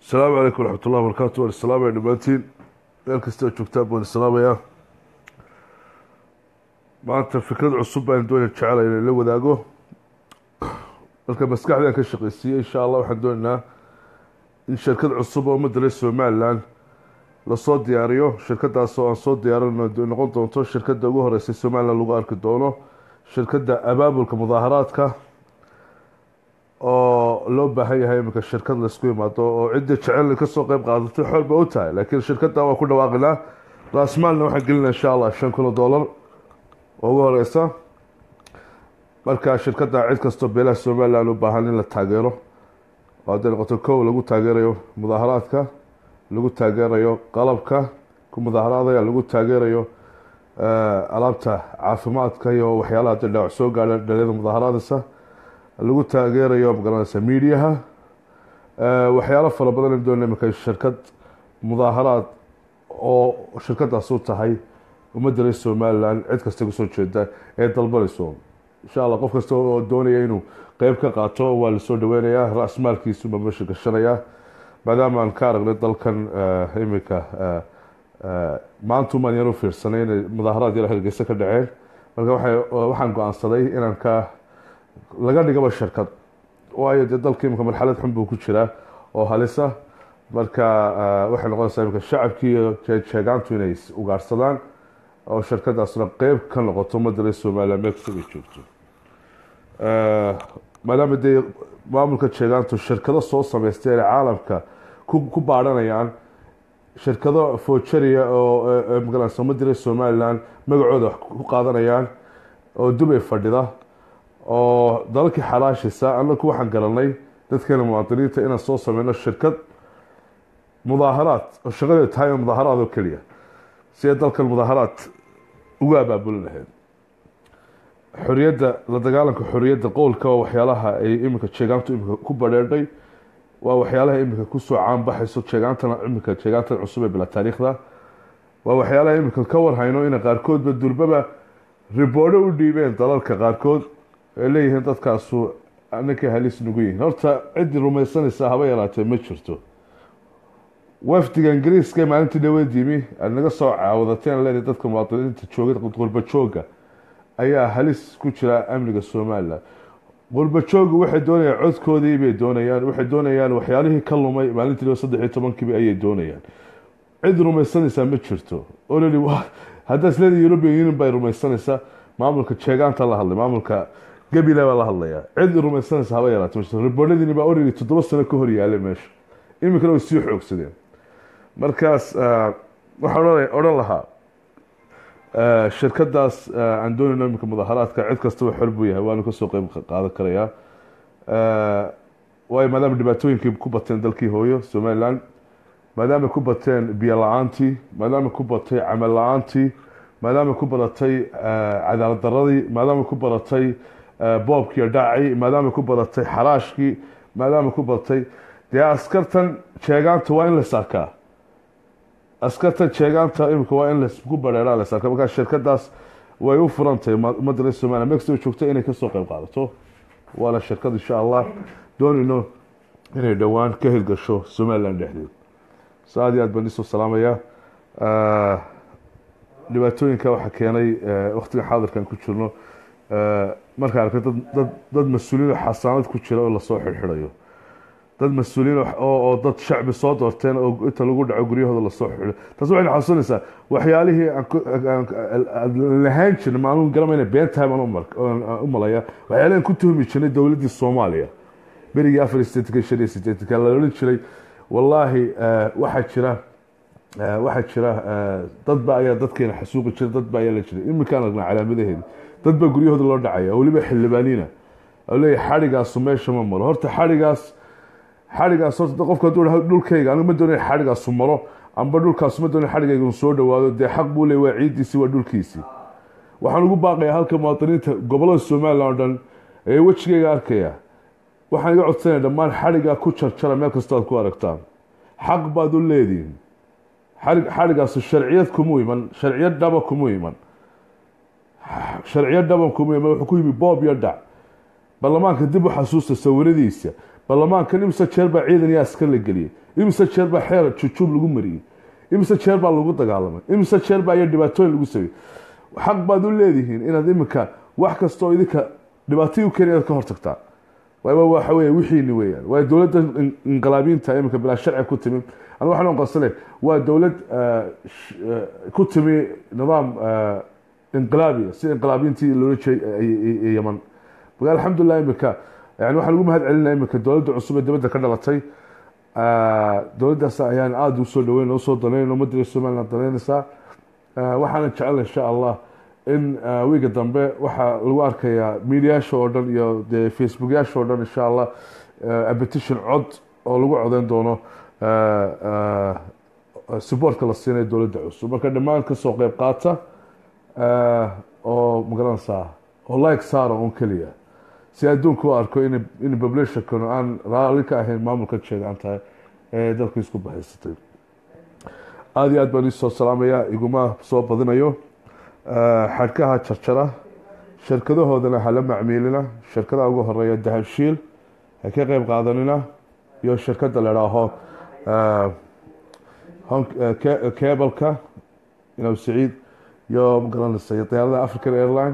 asalaamu calaykum waraxmat ullahi wabarakaatu waan islaamaya dhammaantiin meel kastao joogtaan baan islaamayaa maanta fikrad cusub baan doonaya jecela inay la wadaago marka maskaxdaan ka shaqaysiiyey insha allah waxaan doonaynaa in shirkad cusub oo ummadda reer somalilan lasoo diyaariyo shirkadaas oo aan soo diyaarino noqon doonto shirkadda ugu horeysay somalilan lagu arki doono shirkadda abaabulka mudaaharaadka oo loo baahan yahay iminka shirkad laysku imaado oo cidda jecel kasoo qeyb qaadatay xool ba u tahay laakiin shirkadda waan ku dhawaaqinaa raasmaalna waxaan gelinaa insha allah shan kun oo dollar oo ugu horeysa marka shirkadda cid kastoo beelaha somalilan u baahan in la taageero oo hadday noqoto kow lagu taageerayo mudaaharaadka lagu taageerayo qalabka ku mudaaharaadaya lagu taageerayo alaabta caafimaadka iyo waxyaalaha hadday dhaawac soo gaadha dhalinyada mudaaharaadaysa lagu taageerayo magaranaysa miidiyaha waxyaalo fara badan in doona iminka shirkad mudaaharaad oo shirkadaas u tahay ummadda reer somalilan cid kasta kasoo jeeda ee dalbanayso insha allah qof kasta oo doonaya inuu qeyb ka qaato waa lasoo dhaweynayaa ra-smaalkiisu baa meesha gashanayaa maadaama aan ka aragnay dalkan iminka maantumaan yar u fiirsanay inay mudaaharaad yar hargeysa ka dhaceen marka waxaan go-aansaday inaan ka laga dhigaba shirkad waayo dee dalka imika marxalad xun buu ku jiraa oo halisa marka waxay noqonaysaa imika shacabkii iyo jeegaantu inay ugaarsadaan oo shirkadaasna qeyb ka noqoto ummadda reer somalilan meel kasta ay joogto maadaama dee maamulka jeegaantu shirkado soo sameystay inay caalamka ku baadhanayaan shirkado foojariya oo magaranaysa ummadda reer somalilan magacooda wax ku qaadanayaan oo dubay fadhida oo dalalkii xalaashisa anaku waxaan garanay dadkeena muwaadiniinta inaan soo sameyno shirkad mudaaharaad oo shaqadeed tahay mudaaharaad oo keliya si ay dalkan mudaaharaad ugu abaabulin lahayd xoriyadda la dagaalanka xoriyadda qowlka waa waxyaalaha ay iminka jeegaantu iminka ku badheedhay waa waxyaalaha iminka kusoo caanbaxayso jeegaantana iminka jeegaantan cusub ee bila taariikhda waa waxyaalaha iminka ka warhayno ina qaarkoodba durbaba riboodho u dhiibeen dalalka qaarkood ay leeyihiin dadkaasu ninkay halis nugu yihiin horta ciddii rumaysanaysaa haba yaraatee ma jirto wafdiga ingiriiska maalintii dhaweed yimi aad naga soo caawadateen leedahay dadka muwaadiniinta jooga qurba jooga ayaa halis ku jira amniga somalilan qurba jooga waxay doonayaan codkoodii bay doonayaan waxay doonayaan waxyaalihii ka lumay maalintii dhaweed saddex iyo tobankiiba ayay doonayaan cid rumaysanaysaa ma jirto ololi haddaa isleeda european union bay rumaysanaysaa maamulka jeegaanta la hadlay maamulka gabila baa la hadlayaa cid rumaysanaysa haba yaraate riboodhadiini baa origi toddoba sano ka hor yaalay meesha iminkana way sii xoogsadeen markaas waxaan odhan lahaa shirkadaas aan doonayno iminka mudaaharaadka cid kastaba xor buu yahay waanu kasoo qeyb qaadan karayaa waayo maadaama dhibaatooyinkii ku bateen dalkii hooyo somalilan maadaama ku bateen biyo la-aantii maadaama ku batay camal la-aantii maadaama ku badatay cadaalad daradii maadaama ku badatay boobkiiyo dhacii maadaama ku badatay xaraashkii maadaama ku badatay dee askartan jeegaanta waa in la sarkaa askartan jeegaanta imika waa in laku bareeraa la sarkaa markaa shirkadaas way u furantahay ummadda reer somaliya mexico joogto inay kasoo qeyb qaadato waana shirkad insha allah doonayno inay dhowaan ka hirgasho somalilan dhexdeed so aad iyo aad baan isoo salaamayaa dhibaatooyinka waxaa keenay waktigan xaadirkan ku jirno markaa arkay dad dad mas-uuliin oo xasaanad ku jira oo lasoo xirxidhayo dad mas-uuliyiin oo dad shacbi soo doorteen oo inta lagu dhaco guryahooda lasoo xidxido taas waxayna xasuusinaysaa waxyaalihii aan lahaan jirnay maanuun garamayna been tahay baan u malaya waxyaalihi aan ku tuhmi jirnay dowladdii soomaaliya berigii afar iyo sideetanka shan iyo sideetanka la odhan jiray wallaahi waxaa jira waxaa jira dadba ayaa dadkeena xasuuqi jira dadba ayaa la jiray iminkaan aragnaa calaamadaheedi dadba guryahooda loo dhacaya oo weliba xildhibaaniina oo leeyahy xadhigaasu meesha ma maro horta xadhigaas xadhigaas horta qofka hadduu dhulkayga anigu ma doonaya xadhigaasu maro amba dhulkaasu ma doonaya xadhigayga uu soo dhawaado dee xaq buu leey waa ciiddiisii waa dhulkiisii waxaan ugu baaqayaa halka muwaadiniinta gobollada somalilan oo dhan ee wejigayga arkaya waxaan iga codsanaya dhammaan xadhigaa ku jarjara meel kastoo aad ku aragtaan xaq baad u leedihin xadhigaasu sharciyad kumu iman sharciyad dhaba kumu iman sharciyad dhaban kumu iman wuxuu ku yimi boob iyo dhac baarlamaanka dib u xasuusta sawiradiisa baarlamaankan imise jeer baa ciidan iyo askar la geliyey imise jeer baa xeer jujuub lagu mariyey imise jeer baa lagu dagaalamay imise jeer baa iyo dhibaatooyin lagu sameeyey xaq baad u leedihiin inaad iminka wax kastoo idinka dhibaatay u keeni inaad ka hortagtaa waaba waxa weeye wixiini weeyaan waa dowladda in- inqilaabiinta iminka bilaa sharci ku timi aniga waxaan qasane waa dowlad eh, sh- eh, ku timi nidaam eh, inqilaabiya sida inqilaabiintii loola jeeyay yaman marka alxamdulilah iminka yani waxaan ugu mahad celinaya iminka dowladda cusub ee dibadda ka dhalatay Eh, dowladdaas ayaan aada usoo dhaweyn oo soo danayn ummadda reer somaliland danaynaysaa Eh, waxaana jecel insha allah in eh, wiiga dambe waxaa lagu arkayaa miidiyaasha oo dhan iyo dee facebookyaasha oo dhan insha allah eh, a petition cod oo lagu codeyn doono eh, eh, supportka la siinayo dowladda cusub marka dhammaan kasoo qeyb qaata eh, oo magaranaysaa oo like saara un keliya si adduunka u arko in in populationkan aan raali ka ahayn maamulka sheegaan tahay ee dalka isku bahaysatay aada iyo aad baan isoo salaamaya iguma soo badinayo Eh, xadhkaha jarjara shirkadahoodana hala macmiilina shirkadaha ugu horeeya dahabshiil ha ka qeyb qaadanina iyo shirkadda la idhaaho eh, hon- eh, ke- kebalka inaw saciid iyo magaranaysa iyo diyaarada african airline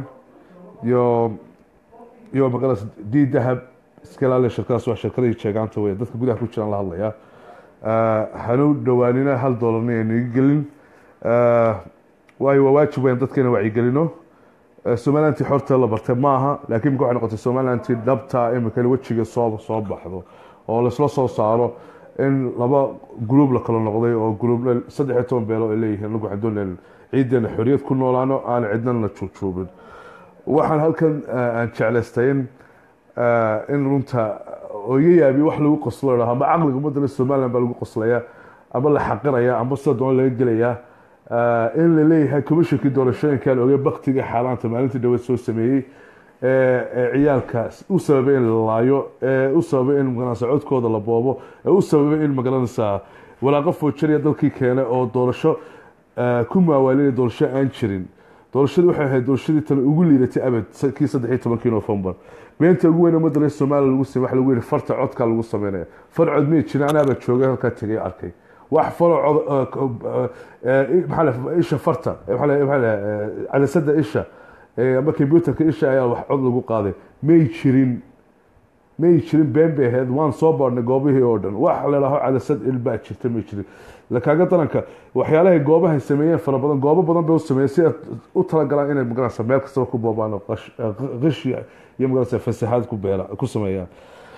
iyo iyo magaranaysa d dahab iska ilaaliya shirkadaas waa shirkadihii jeegaanta wey dadka gudaha ku jiraan la hadlaya Eh, hanu dhowaanina hal doolarna aynaga gelin Eh, waayo waa waajib weyn dadka inaan wacyigelino Eh, somalilantii xorta la bartay maaha laakiin imika waxay noqotay somalilantii dhabta imika in wejiga soo soo baxdo oo laisla soo saaro in laba gruub la kala noqday oo gruub saddex iyo toban beelo ay leeyihiin lagu waxaan doonayn ciideena xoriyad ku noolaano aan cidnana la juujuubin waxaan halkan eh, aan jeclaystay in eh, in runta oo iga yaabi wax lagu qoslo dhaho ama caqliga ummadda somaliland baa lagu qoslaya ama la xaqiraya ama sida doona laga gelaya Eh, in la leeyahay commissionkii doorashooyinkan oge baktiga xaalaanta maalintii dhaweed soo sameeyey ee ee ciyaalka u sababay in la laayo ee u sababay in magaranaysa codkooda la boobo ee u sababay in magaranaysa walaaqo foojariya dalkii keene oo doorasho eh, ku maawaalinaya doorasho aan jirin doorashadii waxay ahayd doorashadii tan ugu liidatay abad sa- kii saddex iyo tobankii november beenta ugu weyn ummadda reer somaliya lagu samey waxa lagu yihi farta codka lagu sameynaya far cod mii jirin anaaba joogay halkaa tegay arkay wax falo cod eh, eh, maxaa la- isha farta eh, maxaa la- maxaa la- eh, cadasada isha eh, ama computerka isha ayaa wax cod lagu qaaday may jirin may jirin been bay ahayd waan soo baadhnay goobihii oo dhan wax la dhaho cadasad ilbaa jirta may jirin lakaaga daranka waxyaalahay goobahay sameeyeen fara badan goobo badan bay u sameeyeen si ay u talagalaan inay magaranaysa meel kastaba ku boobaan oo qash- eh, qishi iyo magaranaysa fasaxaad ku beela ku sameeyaan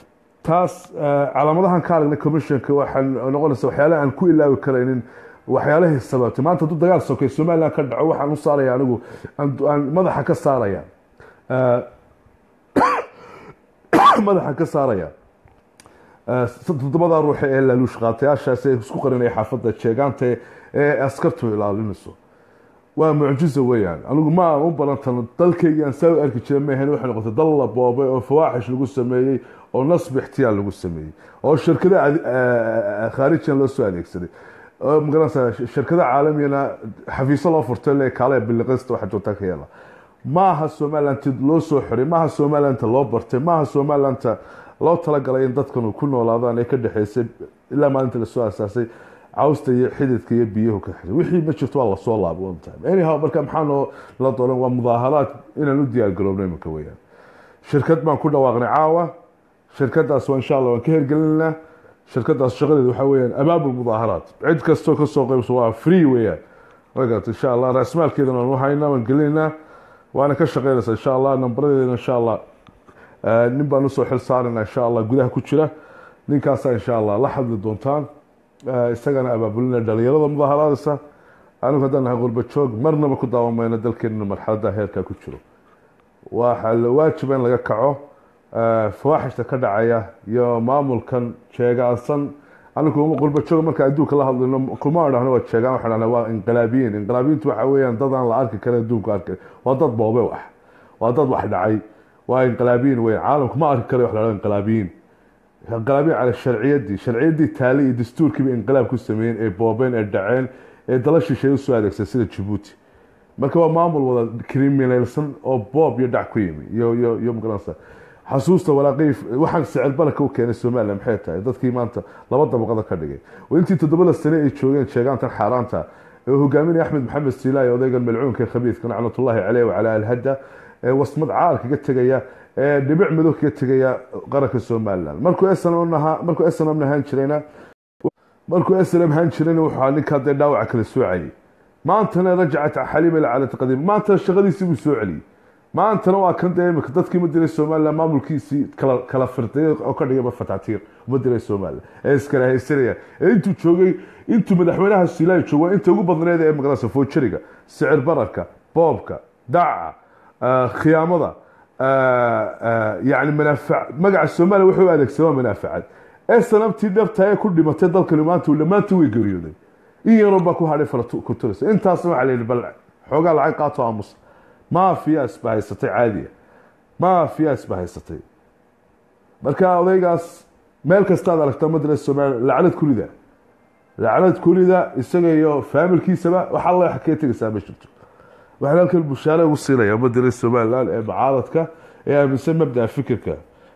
taas eh, calaamadahan ka aragnay commissionka waxaan noqonaysa waxyaalaha aan ku ilaawi karaynin waxyaalahay sababtay maanta hadduu dagaal sokay somaliland ka dhaco waxaan u saaraya anigu aan aan madaxa ka saaraya Eh, madaxa ka saaraya Eh, toddobada ruux ee laaluush qaatayaashaas ee isku qarinaya xaafadda jeegaanta ee askartu ilaalinayso waa mucjizo weeyaan anigu ma aan u barantan dalkaygi aan saa u arki jiray maahan waxay noqotay dal la boobay oo fawaaxish lagu sameeyey oo nasbi ixtiyaal lagu sameeyey oo shirkada ade- eh, khaarijiyan loo soo adeegsaday oo magaranaysa shirkada caalamiyana xafiisyo loo furtay le kaale biliqista waxa joogtaa ka yeela maaha somalilanta loo soo xiray maaha somalilanta loo bartay maaha somalilanta loo talagalay in dadkan ku noolaadaan ee ka dhexeysay ilaa maalinta lasoo asaasay cawsta iyo xididka iyo biyuhu ka xidhay wixii ma jirto waa lasoo laabo one time anyhow marka maxaa noo la dooran waa mudaaharaad inaan u diyaar garoobno iminka weeyaan shirkad baan ku dhawaaqnay caawa shirkadaas waa insha allah waan ka hergelinaa shirkadaas shaqadeedu waxaa weeyaan abaabul mudaaharaad cid kastoo kasoo qaybso waa free weeyaan wagaat insha allah raasmaalkeedana waan u haynaa waan gelinaa waana ka shaqeynaysaa insha allah nambaradeedana insha allah eh, nin baan usoo xil saarana insha allah gudaha ku jira ninkaasaa insha allah la hadli doontaan Eh, isagana abaabulina dhalinyarada mudaaharaadaysa anigu haddaan nahay qurba joog marnaba ku daawan mayno dalkeenina marxaladda heerkaa ku jiro waxaa la waajiba in laga kaco eh, fawaaxishta ka dhacaya iyo maamulkan jeegaansan anigu qurba joog marka adduunka la hadlayno kuma dhahno waa jeegaan waxaan dhahnaa waa inqilaabiyiin inqilaabiyiintu waxa weeyaan dad aan la arki karin adduunka arkay waa dad boobe wax waa dad wax dhacay waa inqilaabiyiin weyn caalamku ma arki karayo wax la dhahdo inqilaabiyiin inqilaabiyin cala sharciyadii sharciyadii taali iyo dastuurkiiba inqilaab ku sameeyeen ee boobeen ee dhaceen ee dala shisheeye usoo adeegsan sida jabuuti marka waa maamul wada criminalsan oo boob iyo dhac ku yimi iyo iyo iyo magaranaysa xasuusta walaaqii waxaan sicir baraka u keenay somalilan maxay tahay dadkii maanta laba dabaqada ka dhigay oo intii toddobada sane ay joogeen sheegaantan xaaraanta ee hogaaminaya axmed maxamed siilaayo odaygan malcuunka khabiidka nacmatullaahi caleyh wacalaa alhadda ee wasmad caal kaga tegaya ee dhibic madow kaga tegaya qaranka somalilan markuu snm nahaa markuu snm nahaan jirayna markuu snm ahaan jirayna wuxuu ahaa ninkaa dee dhaawaca kala soo celiyay maantana rajacat xaliima ila calati qadiim maantana shaqadiisii buu soo celiyey maantana waa kan dee imika dadkii ma diray somalilan maamulkiisii kala kala firday oo ka dhigayba fatatiir uma diray somalilan ee iskala haysanaya ee intuu joogay intuu madaxweynaha siilaayo joogo inta ugu badneed ee maqnasa foojariga sicir bararka boobka daca khiyaamada yani manaafac magaca somaliya wuxuu u adeegsadaa manaafacad ee sanabtii dhabta ee ku dhimatay dalkani maanta maanta way geeriyooday in yaroo baa ku hadhay falakuturaysa intaasna waxaa la yidhi bal xoogaa lacag qaato aamusa maafiyaas baa haysatay caadiya maafiyaas baa haysatay marka odaygaas meel kastaad aragtaa madara somaliya lacnad kulida lacnad kulida isaga iyo faamilkiisaba wax alla wax kaga tegaysaa ma jirto waxaan halkan bushaare ugu siinaya madara somaliland ee mucaaradka ee aaminsan mabdaa fikirka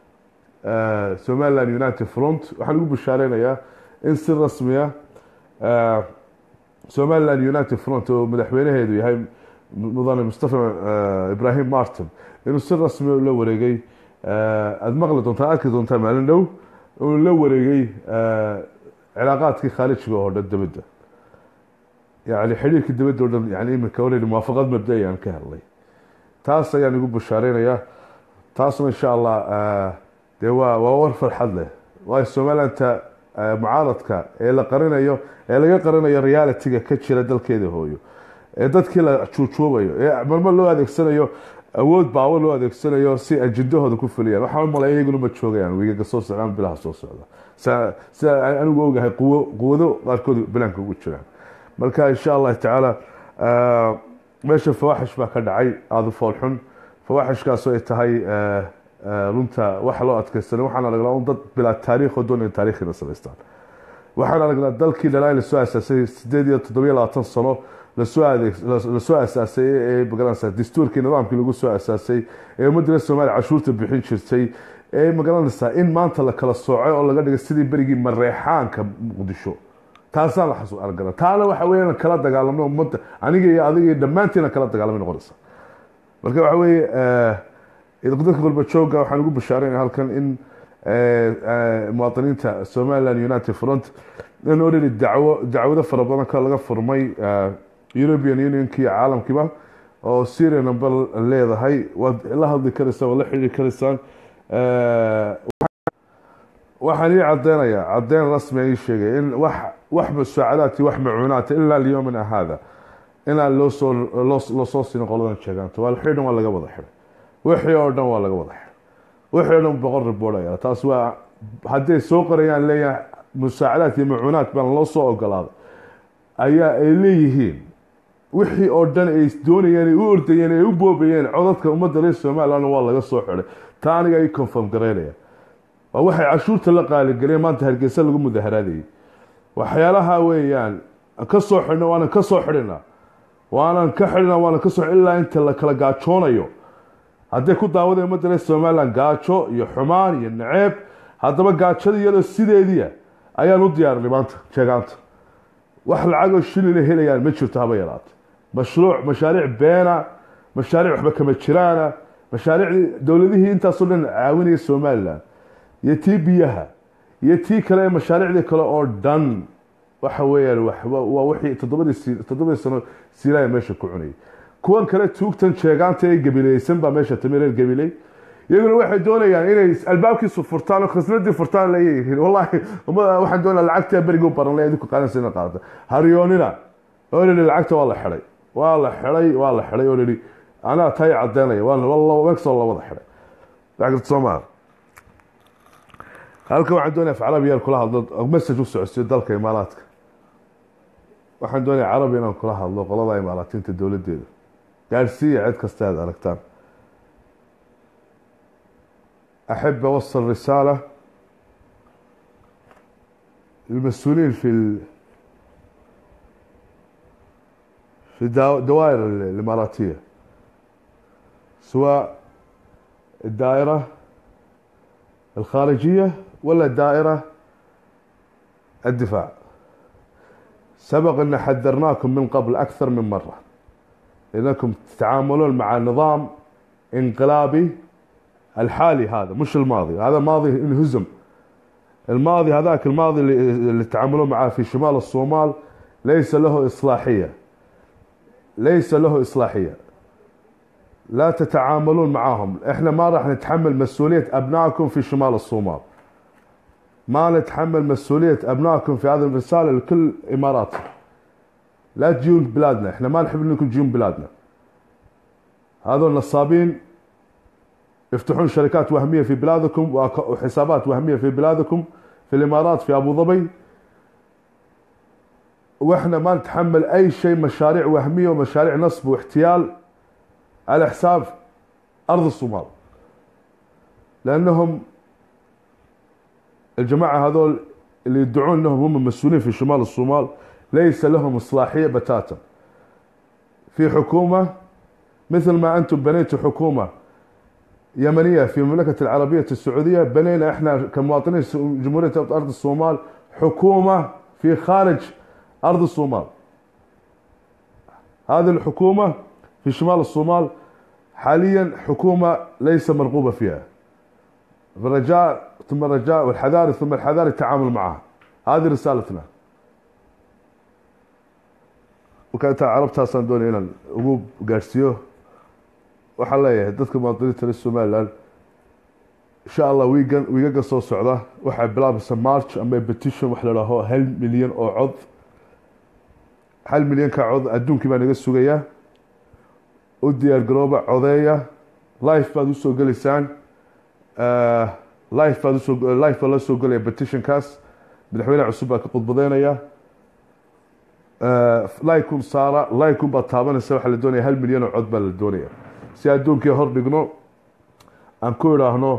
somaliland united front waxaan ugu bushaareynaya in si rasmiya somaliland united front oo madaxweynaheedu yahay mudane mustafa ibrahim martin inuu si rasmi la wareegay aada maqli doontaa arki doontaa maalin dhow inuu la wareegay cilaaqaadkii khaalijiga oo dhan dibadda yani xidhiirkii dibadda o dhan yani iminka oredi muwaafaqad mabda ayaan ka hadlay taas ayaan igu bushaareynaya taasna insha allah dee waa waa war farxad leh waayo somalilanta mucaaradka ee la qarinayo ee laga qarinayo realityga ka jira dalkeeda hooyo ee dadkii la juujuubayo ee marmar loo adeegsanayo awood baawo loo adeegsanayo si ajindahooda ku fuliyaan waxaan umalay iyaguna ma joogayaan wiigaga soo socdaan bilaha soo socda sida anigu ogahay quwo quwado qaarkood bilaanka ugu jiraan marka insha allah tacaala meesha fawaaxish baa ka dhacay aada foolxun fawaaxishkaasoo ay tahay runta waxa loo adkeysanay waxaan aragnaa un dad bilaa taariikh oo doonaya taarikhina samaystaan waxaan aragnaa dalkii dhalaa lasoo asaasay sideed iyo toddobiyo labaatan sano lasoo adeeg lasoo asaasay ee magaranaysa dastuurkii nidaamkii lagu soo asaasay ee ummadda soomaaliya cashuurta bixin jirtay ee magaranaysaa in maanta la kala soocay oo laga dhigay sidii berigii mareexaanka muqdisho taasaan la xasu argana taana waxa weeyaan kala dagaalamno ummadda aniga iyo adiga iyo dhammaantiina kala dagaalamay noqonaysa marka waxa weeye dadka qurbajooga waxaan ugu bashaareynaya halkan in muwaadiniinta somaliland united front in already dacwo dacwado fara badan ka laga furmay european unionki iyo caalamkiiba oo syria number leedahay waad la hadli karaysaan waad la xidhiiri karaysaan waxaan ii cadeynayaa cadeyn rasmi ii sheegay in wax wax musaacadaati wax macuunaata ilaa lyomina hada inaan loo soo loo soo siinin qoladan sheegaanta waa xidhan waa laga wada xidhay wixii oo dhan waa laga wada xidhay wixii oo dhan boqol ribood ayaa taas waa hadday soo qorayaan leeyahay musaacadaad iyo macuunaad baan loo soo ogolaaday ayaa ay leeyihiin wixii oo dhan ay doonayeen ay u ordayeen ay u boobayeen codadka ummadda reer somaliland waa laga soo xidhay taa aniga ay confirm garaynaya waa waxay cashuurta la qaaligeliyeen maanta hargeysa lagu mudaharaadayay waxyaalaha weeyaan ka soo xidhna waanan ka soo xidhina waanan ka xidhina waanan ka soo ilaa inta la kala gaajoonayo hadday ku daawadeen ummadda reer somaliland gaajo iyo xumaan iyo naceeb haddaba gaajada iyadoo sideediia ayaan u diyaarinay maanta sheegaanta wax lacagoo shilina helayaan ma jirto haba yaraata mashruuc mashaariic beena mashaariic waxba kama jiraana mashaariicdii dowladihii intaasoo dhan caawinaya somalilan iyo tii biyaha iyo tii kale ee mashaariicdii kale oo dhan waxa weeyaan waa wixii toddobadii toddobadii sano siilaya meesha ku cunayay kuwan kale tuugtan sheegaanta ee gabileysan baa meesha timi reer gabiley iyaguna waxay doonayaan inay albaabkiisu furtaan oo khasnadii furtaan leeyihiin wallahi waxaan doonaa lacagtaa beriga u baran le idinku qaadansa ina qaadata haryoonina oo nidhi lacagta waa la xidhay waa la xidhay waa la xidhay oo nidhi anaa tay cadeynaya waa megsoo la wada xidhay lacagta soomaal halkan waxaan doonaya af carabiya kula hadlo message u socodsiyo dalka imaaraadka waxaan doonaya carabi inaan kula hadlo qolada imaaraatiinta dowladeeda gaadhsiiya cid kasta aad aragtaan أحب أوصل رسالة للمسؤولين في ال... في الدوائر الإماراتية سواء الدائرة الخارجية ولا دائرة الدفاع سبق أن حذرناكم من قبل أكثر من مرة إنكم تتعاملون مع نظام انقلابي الحالي هذا مش الماضي هذا ماضي انهزم الماضي هذاك الماضي اللي, اللي تعاملون معاه في شمال الصومال ليس له إصلاحية ليس له إصلاحية لا تتعاملون معاهم احنا ما راح نتحمل مسؤولية أبنائكم في شمال الصومال ما نتحمل مسؤولية أبنائكم في هذه الرسالة لكل إمارات لا تجون بلادنا احنا ما نحب انكم تجون بلادنا هذول نصابين يفتحون شركات وهمية في بلادكم وحسابات وهمية في بلادكم في الإمارات في أبو ظبي واحنا ما نتحمل أي شيء مشاريع وهمية ومشاريع نصب واحتيال على حساب أرض الصومال لأنهم الجماعة هذول اللي يدعون أنهم هم مسؤولين في شمال الصومال ليس لهم إصلاحية بتاتا في حكومة مثل ما أنتم بنيتوا حكومة يمنية في المملكة العربية السعودية بنينا إحنا كمواطنين جمهورية أرض الصومال حكومة في خارج أرض الصومال هذه الحكومة في شمال الصومال حاليا حكومة ليس مرغوبة فيها بالرجاء ثم الرجاء والحذاري ثم الحذاري التعامل معها هذه رسالتنا وكانت carabtaasaan doonaya inaan ugu gaadhsiiyo waxaan leeyahay dadka muwaadiniinta reer somaliland insha allah wiigan wiigaga soo socda waxay bilaabaysa march ama petition wax la dhaaho hal milyan oo cod hal milyanka cod adduunkii baa naga sugayaa u diyaar garooba codeeya life baad usoo gelaysaan life baad usoo life baa loo soo gelaya petitionkaas madaxweyne cusub baa ka khudbadeynaya laikun saara laikun baad taabanaysa waxaa la doonaya hal milyan oo cod baa la doonaya si adduunkii hor dhigno aan ku idhaahno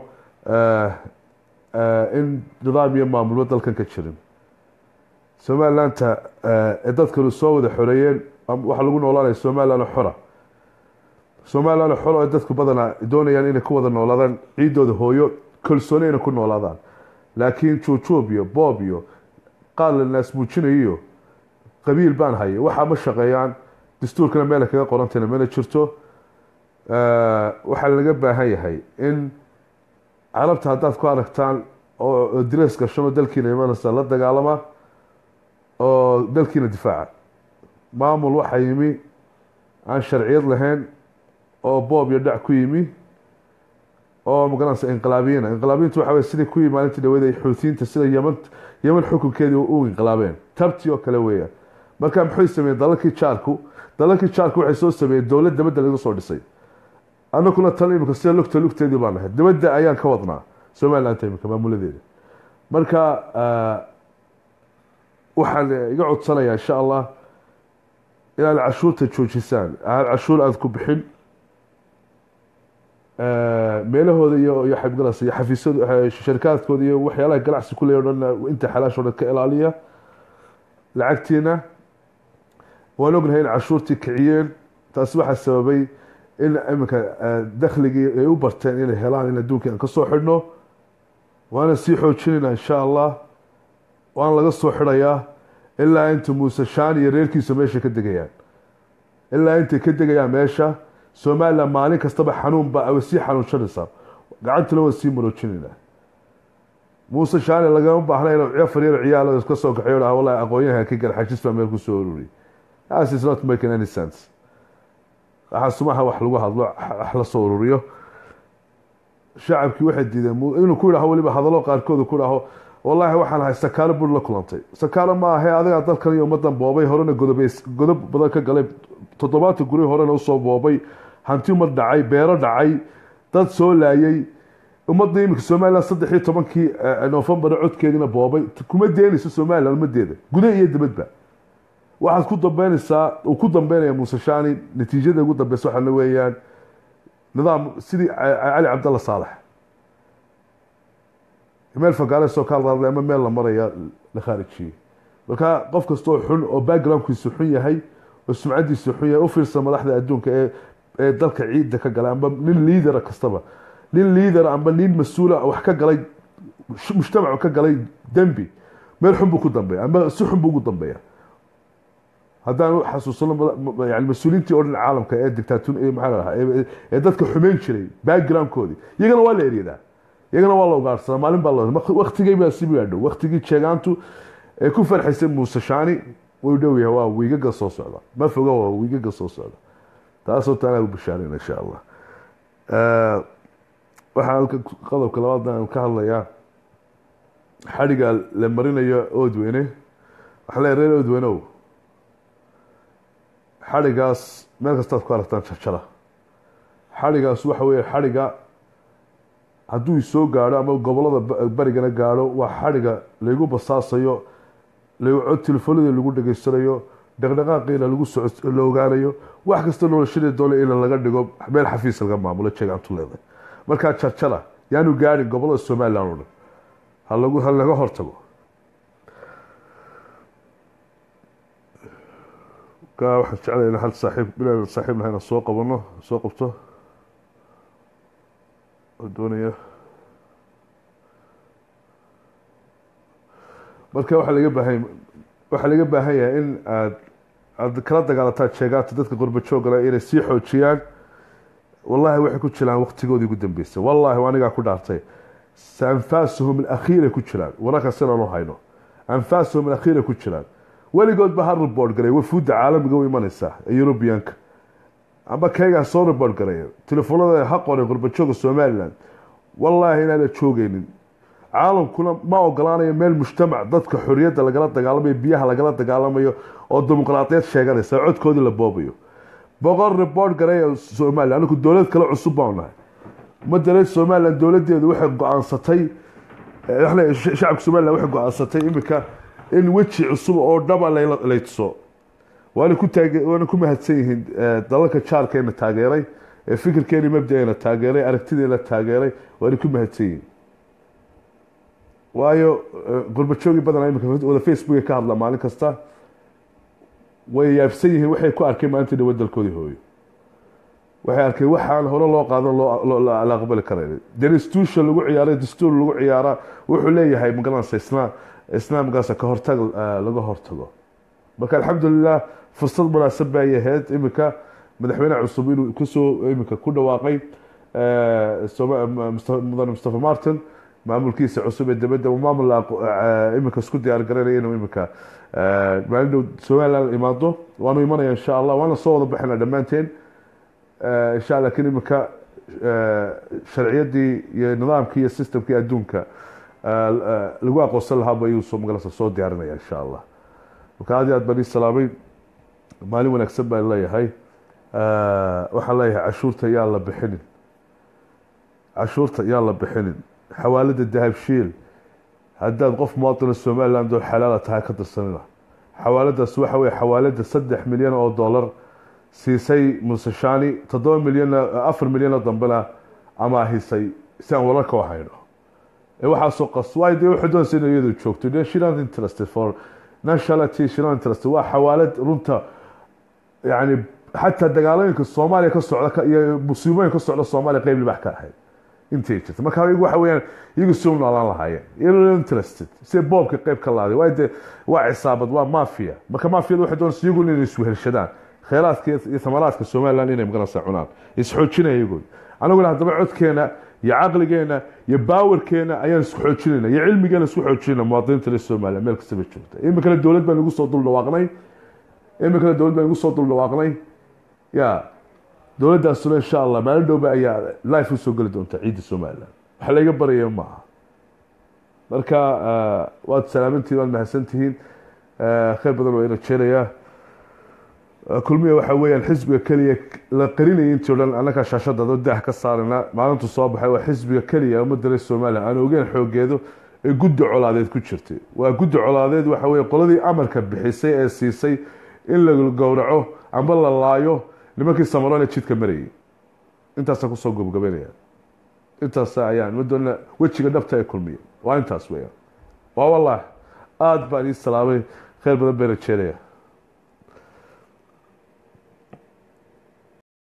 in nidaam iyo maamulba dalkan ka jirin somalilanta ee dadkanu soo wada xoreeyeen waxaa lagu noolaanaya somaliland xora somaliland xora ee dadku badanaa doonayaan inay ku wada noolaadaan ciidooda hooyo kalsooni inay ku noolaadaan laakiin juujuub iyo boob iyo qaar la naasmuujinayo iyo qabiil baan haya waxaa ma shaqeeyaan dastuurkana meela kaga qorantayna mana jirto waxaa laga baahan yahay in carabta haddaad ku aragtaan oo direes gashanoo dalkiina imanaysa la dagaalama oo dalkiina difaaca maamul waxaa yimi aan sharciyad lahayn oo boob iyo dhac ku yimi oo magaranaysa inqilaabiyiina inqilaabiyiintu waxa wey sidai ku yimi maalintii dhaweed ay xuutiyiinta sida yeman yeman xukunkeedii u inqilaabeen tabtii oo kale weeyaan marka maxay sameeyeen dalalkii jaarku dalalkii jaarku waxay soo sameeyeen dowlad dabadda laga soo dhisay annaguna tan imika sida lugta lugteedii baan nahay dabadda ayaan ka wadnaa somaliland imika maamuladeeda marka waxaan iga codsanayaa insha allah inaad cashuurta joojisaan aad cashuur aada ku bixin meelahooda iyo iyo xabgalas iyo xafiisyadu sharikaadkooda iyo waxyaalaha ganacsi ku leeya o dhan inta xalaash o dhan ka ilaaliya lacagtiina waan ognahay in cashuurtii kiciyeen taasi waxaa sababay in iminka dakhligii ay u barteen inay helaan in adduunka aan ka soo xidhno waana sii xoojinayna insha allah waan laga soo xidhayaa ilaa inta muuse shaan iyo reerkiisa meesha ka degayaan ilaa intay ka degayaan meesha somalilan maalin kastaba xanuunba way sii xanuunsanaysaa gacantana waan sii maroojinaynaa muuse shaani lagama baahna inuu cafar yar ciyaal iska soo kaxeyo dhaha wallahi aqoonyahan ka gar xajis baa meel ku soo ururiyay that is not making any sense waxaa sumaha wax lagu hadlo wax la soo ururiyo shacabkii waxay diideen inuu ku yidhaho weliba hadallo qaarkooda ku dhaho wallaahi waxaan ahay sakaalo bur la kulantay sakaalo ma ahe adigaa dalkan iyo ummadan boobay horena godob godob badan ka galay toddobaatan guri horena usoo boobay hanti umad dhacay beero dhacay dad soo laayay ummadda iminka somalilan saddex iyo tobankii novembar codkeediina boobay kuma deenayso somalilan ummadeeda guda iyo dibadba waxaad ku dambeynaysaa uu ku dambeynaya muuse shani natiijada ugu dambeysa waxaana weeyaan nidaam sidii cali cabdalla saalax meel fagaare soo ka hadlaaday ama meel la maraya la khaarijiyey marka qof kastoo xun oo backgroundkiisu xun yahay oo sumcadiisu xun yahay u fiirsa madaxda adduunka ee ee dalka ciidda ka galay amba nin liidera kastaba nin liidera amba nin mas-uula wax ka galay mujtamacu ka galay dembi meel xun buu ku dambeeya ama si xun buu ugu dambeeya haddaan u xasuusano yani mas-uuliyiintii oo dhan caalamka ee dictaatun maxaa lahaa ee dadka xumeyn jiray backgroundkoodii iyagana waa la eryadaa iyagana waa la ugaarsadaa maalin baa la waktigay baa si gaadho waktigii jeegaantu ee ku farxaysay muuse shaani wuu dhow yahay waa wiigaga soo socda ma foga waa wiigaga soo socda taasoo taanaa u bashaarayna insha allah waxaa halka qodobka labaad aan ka hadlayaa xadhiga la marinayo oodweyne waxaa leeyahay reer oodweyneow xadhigaas meel kastaad ku aragtaan jarjara xadhigaas waxa weeye xadhiga hadduu soo gaadho ama gobolada barigana gaadho waa xadhiga laygu basaasayo cod telefoonadii lagu dhegeysanayo dhaqdhaqaaqiina lagu soco la ogaanayo wax kasta noloshadii doona in laga dhigo meel xafiis laga maamulo jeegaantu leedahay markaa jarjara yaanu gaadhin gobolada somalilan o dhan halagu ha laga hortago ka waxaan jeclaya in hal saaxiib bilaan saaxiib nahayna soo qabano soo qabto oo doonaya marka waxaa laga baahan waxaa laga baahan yahay in aad aad kala dagaalataan sheegaanta dadka qurba joogana inay sii xoojiyaan wallahi waxay ku jiraan waktigoodii ugu dambeysay wallahi anigaa ku dhaartay se anfaasuhum alakhiiray ku jiraan wararka sidaanu hayno anfaasuhum alakhiiray ku jiraan weligood ba ha report garay wafuudda caalamiga u imanaysaa ee eurubiyanka amba kaygaa soo report garay telefoonada ha qoray qurbajooga somaliland wallaahi inaana joogeynin caalamkuna ma ogolaanayo meel mujtamac dadka xoriyadda lagala dagaalamayo biyaha lagala dagaalamayo oo dimuqraadiyad sheeganaysa codkoodii la boobayo boqol report garay somalilan anigu dowlad kale cusub baan nahay madale somalilan dowladeedu waxay go-aansatay shacabka somalilan waxay go-aansatay iminka in weji cusub oo dhaba lay tuso waana ku taage waana ku mahadsan yihiin dalalka jaarkeena taageeray ee fikirkeeni mabdaeena taageeray aragtideena taageeray waana ku mahadsan yihiin waayo qurbajoogii badanaa imika wada facebook ka hadla maalin kasta way yaabsan yihiin waxay ku arkeen maalintii dhawa dalkoodii hooyo waxay arkeen waxaan hore loo qaadan la aqbali karayn deinstitution lagu ciyaaray dastuur lagu ciyaara wuxuu leeyahay magaranaysa islaam islaamkaasa ka hortag laga hortago marka alxamdulilah fursad munaasab bay ahayd iminka madaxweyne cusub inuu kusoo iminka ku dhawaaqay mudane mustafa martin maamulkiisa cusub ee dibadda maamul iminka isku diyaar garanaya inuu iminka maalin dhow somaliland imaado waanu imanaya insha allah waana soo wada baxayna dhammaanteen insha allah lakin iminka sharciyadii iyo nidaamkii iyo systemkii adduunka lagu aqoonsan lahaaba ayuu soo magalasa soo diyaarinaya insha allah marka aad iyo aad baan ii salaamay maalin wanaagsan baan leeyahay waxaan leeyahay cashuurta yaa la bixinin cashuurta yaa la bixinin xawaalada dahabshiil haddaad qof muwaadina somaliland oo xalaala tahay ka dirsanina xawaaladaas waxa weye xawaalada saddex milyan oo dollar siisay musashani toddoba milyan afar milyan oo dambena amaahisay si aan wararka u hayno waxaasoo qas waay dee waxay doonaysa in iyadu joogto de she not interested for nationality she not interested waa xawaalad runta yani xataa dagaalooyinka soomaaliya ka socda iyo musiibooyin ka socda soomaaliya qeyb libax ka ahayd intay jirta marka iyagu waxa weeyaan iyagu si u noolaan lahaayeen iyagoo interested si boobka qeyb ka laaday waayo dee waa cisaabad waa mafia marka mafiyada waxay doonaysa iyagu inay iswehelshadaan kheyraadka iyo thamaraadka somaliland inay maganaysa cunaan isxoojinaya iyagu anaguna haddaba codkeena iyo caqligeena iyo baawarkeena ayaan isku xoojinayna iyo cilmigeena isku xoojinayna muwaadiniinta reer somaliland meel kastaba joogta iminkana dowlad baan igu soo dul dhawaaqnay iminkana dowlad baan igu soo dul dhawaaqnay ya dowladdaasuna insha allah maalin dhowba ayaa life usoo geli doonta ciidda somaliland wax layga baraya maaha marka waad salaamantihin waad mahadsantihiin kheyr badan waa ina jeerayaa kulmiya waxa weeyaan xisbiga keliya la qarinayay intii o dhan annagaa shaashadado daah ka saarana maalintu soo baxay waa xisbiga keliya ummadda reer somaliland aan ogeyn xoogeedu ee guddi colaadeed ku jirtay waa guddi colaadeed waxa weye qoladii amarka bixisay ee siisay in la gowraco amba la laayo nimankii samaroon ee jidka marayay intaasaan kusoo gobgabanaya intaas ayaan madoona wejiga dhabta ee kulmiya waa intaas weeyaan waa wallahi aada baan ii salaamay kheyr badan bayna jeeraya